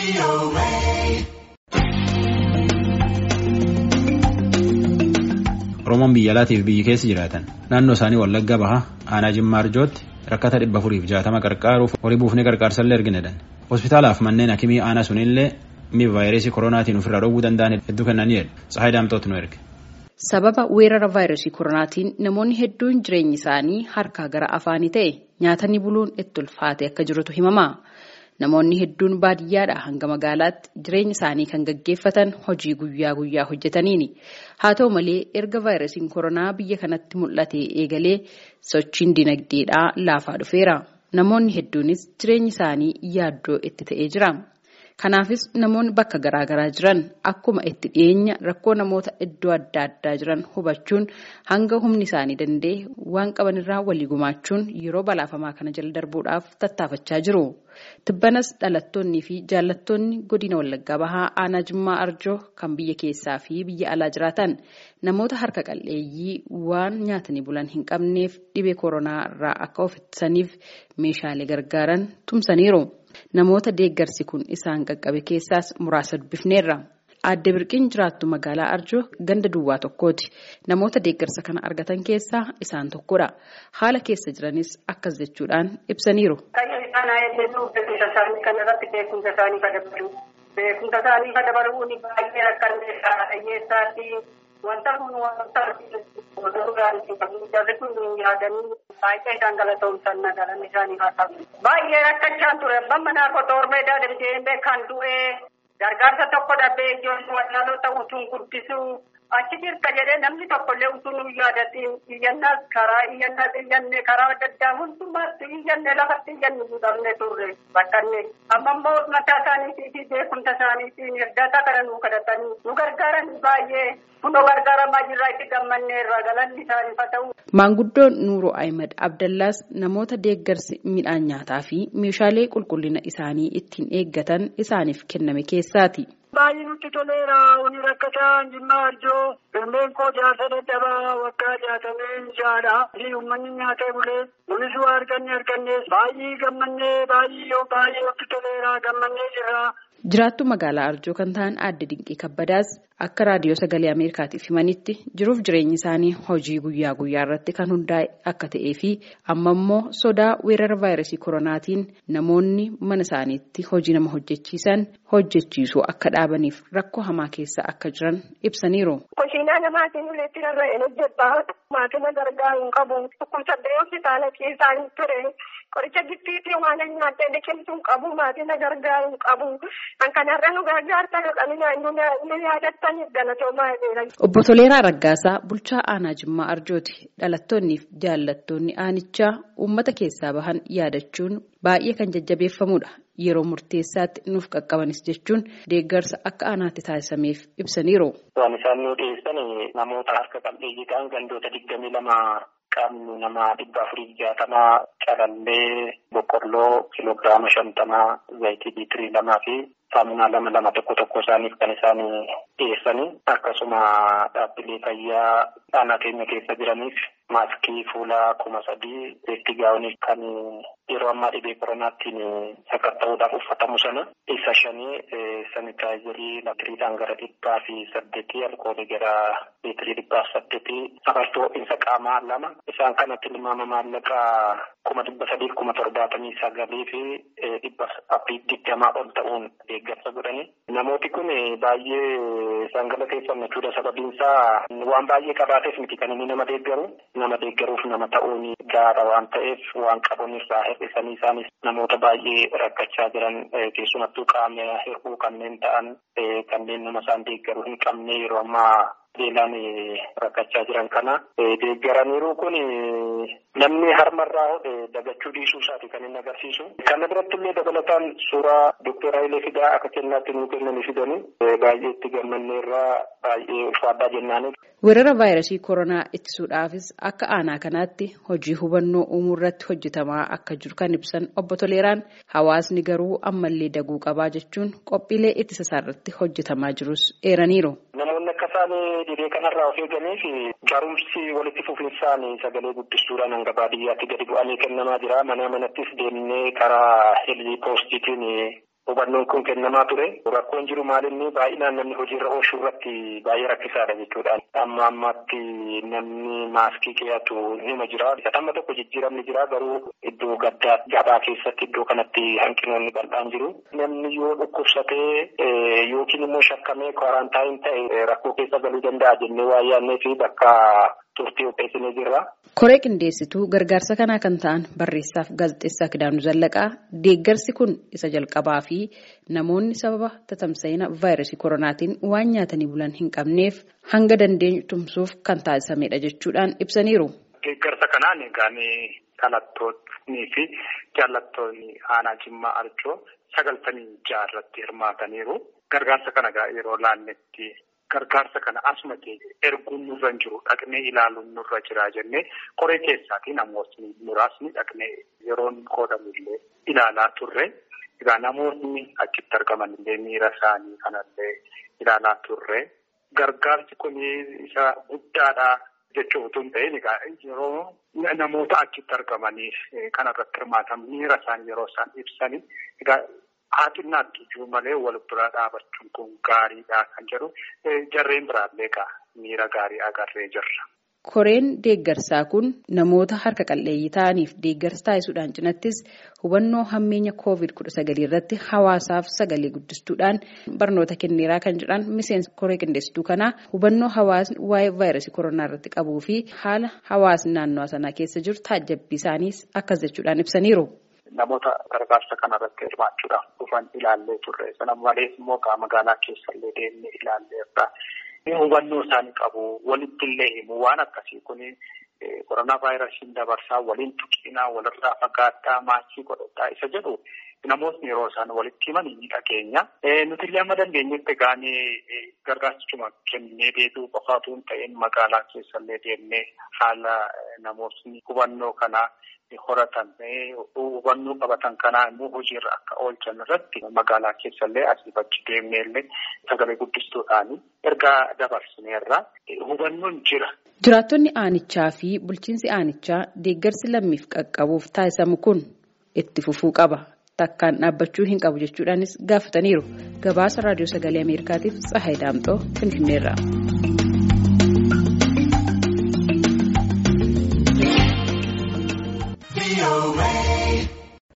Oromoon biyya alaatiif biyyi keessa jiraatan naannoo isaanii wallagga bahaa aanaa jimmaa arjootti rakkata dhibba afuriif jaatama qarqaaruuf horii buufnee qarqaarsallee argineedhan hospitaalaaf manneen hakimii aanaa sunillee miif vaayirasii koronaatiin ofirraa dhowwuu danda'an hedduu kennaniidha tsahayi daamtooti nu erge. Sababa weerara vaayirasii koronaatiin namoonni hedduun jireenyi isaanii harkaa gara afaanii ta'e nyaatanii buluun itti ulfaate akka jirutu himama. Namoonni hedduun baadiyyaadhaa hanga magaalaatti jireenya isaanii kan gaggeeffatan hojii guyyaa guyyaa hojjetaniini. Haa ta'u malee erga vaayirasiin koronaa biyya kanatti mul'ate eegalee sochiin dinagdeedhaa laafaa dhufeera. Namoonni hedduunis jireenyi isaanii yaaddoo itti ta'ee jira. Kanaafis namoonni bakka garaagaraa jiran akkuma itti dhiyeenya rakkoo namoota iddoo adda addaa jiran hubachuun hanga humni isaanii danda'e waan qabanirraa walii gumaachuun yeroo balaafamaa kana jala darbuudhaaf tattaafachaa jiru. Tibbanas dhalattoonnii fi jaallattoonni godina Wallaggaa Bahaa aanaa Jimmaa Arjoo kan biyya keessaa fi biyya alaa jiraatan namoota harka qalleeyyii waan nyaatanii bulan hin qabneef dhibee koronaa irraa akka of ittisaniif meeshaalee gargaaran tumsaniiru. Namoota deeggarsi kun isaan qaqqabe keessaas muraasa dubbifneerra. Aadde Birqiin jiraattu magaalaa Arjoo ganda duwwaa tokkooti. Namoota deeggarsa kana argatan keessaa isaan tokkodha. Haala keessa jiranis akkas jechuudhaan ibsaniiru. Beekumsa isaanii kadabalu. Beekumsa isaanii kadabaluun baay'ee rakkanneedha. Dhiyyeessaatti wanta kun wanta jarri kun yaadanii baay'ee isaan galatoomsan nagalan isaanii haa ta'u. Baay'ee rakkachaan ture. Abbaan manaa qotoor meedaa deemtee kan du'ee gargaarsa tokko dhabbee ijoollee wallaalota utuun guddisuu achi jirta jedhee namni tokkollee utuu nu yaadatiin iyyannaas karaa iyyannaas iyyanne karaa adda addaa hundumaatti iyyanne lafatti iyyanne fuudhamne turre bakkanne amma immoo mataa isaaniitii fi beekumsa isaaniitiin hirdaata kana nu kadhatanii nu gargaaran baay'ee kunoo gargaaramaa jirraa itti gammanneerra galanni isaaniif haa ta'u. Maanguddoon Nuuroo Ahimad Abdallaas namoota deeggarsi midhaan nyaataa fi meeshaalee qulqullina isaanii ittiin eeggatan isaaniif kenname keessaati. Baay'ee nutti toleera wani rakkataa jimmaa arjoo galmeen koo jaarsa dadhabaa waggaa jaatamee jaadha. Uummanni nyaatee bulee nunis waa arganne arganne baay'ee gammannee baay'ee baay'ee nutti toleera gammannee jirra. Jiraattu magaalaa Arjoo kan ta'an aadde Dinqii Kabbadaas akka raadiyoo sagalee Ameerikaatiif himanitti jiruuf jireenyi isaanii hojii guyyaa guyyaa irratti kan hundaa'e akka ta'ee fi amma immoo sodaa weerara vaayirasii koronaatiin namoonni mana isaaniitti hojii nama hojjechiisan hojjechiisuu akka dhaabaniif rakkoo hamaa keessa akka jiran ibsaniiru. Kushiinaa namaatiin uleetti rarra'een hojjedhaa maatiin gargaaru hin qabu dhukkubsadde hospitaala keessaa hin ture. Qoricha gittiitii waan nyaattee liqimtuu qabu maatiin gargaaru qabu. Kan kanarra nu gargaartan nu yaadattan galatoomaa jira. Obbo Toleeraa Raggaasaa bulchaa aanaa Jimmaa Arjooti. Dhalattoonnii fi jaallattoonni aanichaa uummata keessaa bahan yaadachuun baay'ee kan jajjabeeffamudha. Yeroo murteessaatti nuuf qaqqabanis jechuun deeggarsa akka aanaatti taasisameef ibsaniiru. Waan isaan nu dhiyeessan namoota harka qalleeyyii ta'an gandoota digdamii lama qabnu nama dhibba afurii jaatamaa calallee boqqolloo kiloogiraama shantamaa zayitii liitirii lamaa fi saamunaa lama lama tokko tokko isaaniif kan isaan dhiyeessanii akkasuma dhaabbilee fayyaa aanaa keenya keessa jiraniif maaskii fuulaa kuma sadii beekti gaa'onii kan yeroo ammaa dhibee koronaattiin sakatta'uudhaaf uffatamu sana isa shanii sanitaayizarii liitiriidhaan gara dhibbaa fi saddeetii alkoolii gara liitirii dhibbaa fi saddeetii safartuu ho'iinsa qaamaa lama isaan kanatti tilmaama maallaqaa kuma dhibba sadii kuma torbaatamii sagalii fi dhibba afurii digdamaa ol ta'uun deeggarsa godhani. Namooti kun baay'ee isaan galateeffannachuudha sababiin isaa waan baay'ee qabaateef miti kan inni nama deeggaru nama deeggaruuf nama ta'uun gaara waan ta'eef waan qabuun irraa hir'isanii isaanis namoota baay'ee rakkachaa jiran keessumattuu qaama hir'uu kanneen ta'an kanneen nama isaan deeggaru hin qabne yeroo ammaa beelaan rakkachaa jiran kana deeggaraniiru kun namni harmarraa hodhe dagachuu dhiisuu isaati kan inni agarsiisu. Kana biratti illee dabalataan suuraa Dookter Hayilee Fidaa akka kennaatti nuu kennanii fidanii baay'ee itti gammanneerraa baay'ee ulfaadhaa jennaani. Weerara vaayirasii koronaa ittisuudhaafis akka aanaa kanaatti hojii hubannoo uumuu irratti hojjetamaa akka jiru kan ibsan obbo Toleeraan hawaasni garuu ammallee daguu qabaa jechuun qophiilee ittisa isaa irratti hojjetamaa jirus eeraniiru. Namoonni akka isaan dhibee kanarraa of eeganiif barumsi walitti fufinsaan sagalee guddistuudhaan hanga baadiyyaatti gadi bu'anii kennamaa jira. Mana manattis deemnee karaa helii poostiitiin hubannoon kun kennamaa ture. Rakkoon jiru maalinni baay'inaan namni hojiirra oolchuu irratti baay'ee rakkisaadha jechuudha. Amma ammaatti namni maaskii keeyatu hima jira. Amma tokko jijjiiramni jira garuu iddoo gaddaa gabaa keessatti iddoo kanatti hanqinoonni bal'aan jiru. Namni yoo dhukkubsatee yookiin immoo shakkamee kwaarantaayini ta'e rakkoo keessa galuu danda'a jennee waa yaadnee fi bakka turtii qopheessinee jirra. Koree qindeessituu gargaarsa kanaa kan ta'an barreessaaf gaazexeessaa Kidaanuu Zallaqaa deeggarsi kun isa jalqabaa fi namoonni sababa tatamsa'ina vaayirasii koronaatiin waan nyaatanii bulan hin qabneef hanga dandeenyu tumsuuf kan taasisamedha jechuudhaan ibsaniiru. Deeggarsa kanaan egaan dhalattoonnii fi jaallattoonni aanaa Jimmaa Arjoo sagaltamii ja'a irratti hirmaataniiru. Gargaarsa kana yeroo laannetti gargaarsa kana asuma erguun nurra hin jiru dhaqnee ilaaluun nurra jira jennee koree keessaatii namootni muraasni dhaqnee yeroon qoodamullee ilaalaa turre. Egaa namoonni achitti argaman illee miira isaanii kanallee ilaalaa turre. Gargaarsi kun isa guddaadha jechuun utuu hin ta'in egaa yeroo namoota achitti argamanii kanarratti hirmaatan miira isaanii yeroo isaan ibsanii egaa haaxinnaatti iyyuu malee wal bira dhaabachuun kun gaariidha kan jedhu jarreen biraallee egaa miira gaarii agarree jirra. Koreen deeggarsaa kun namoota harka qalleeyyii ta'aniif deeggarsa taasisuudhaan cinattis hubannoo hammeenya koovid kudha sagalii irratti hawaasaaf sagalee guddistuudhaan barnoota kenneeraa kan jedhan miseensa koree qindeessituu kanaa hubannoo hawaasni waa'ee vaayirasii koronaa irratti qabuu fi haala hawaasni naannoo sanaa keessa jiru taajjabbii isaaniis akkas jechuudhaan ibsaniiru. Namoota gargaarsa kanarratti hirmaachuudhaaf dhufan ilaallee turre. Sana malees immoo magaalaa keessallee deemnee ilaalleerra. Hubannoo isaanii qabu. Walitti illee himu. Waan akkasii kun koronaa vaayirasiin dabarsaa waliin tuqinaa walirraa fagaadhaa maaskii godhadhaa isa jedhu namootni yeroo isaan walitti himan ni dhageenya. Nuti illee amma dandeenyetti egaanii gargaarsichuma kennee deebi'uu qofaatu hin ta'in magaalaa keessallee deemnee haala namootni hubannoo kanaa horatan hubannoo qabatan kanaa immoo hojiirra akka oolchan irratti magaalaa keessallee asii achi deemnee illee sagalee guddistuudhaan ergaa dabarsineerra hubannoon jira. Jiraattonni aanichaa fi bulchiinsi aanichaa deeggarsi lammiif qaqqabuuf taasisamu kun itti fufuu qaba. Takkaan dhaabbachuu hin qabu jechuudhaanis gaafataniiru. Gabaasa raadiyoo sagalee Ameerikaatiif Tsahaay Daamxoo Finfinneerra.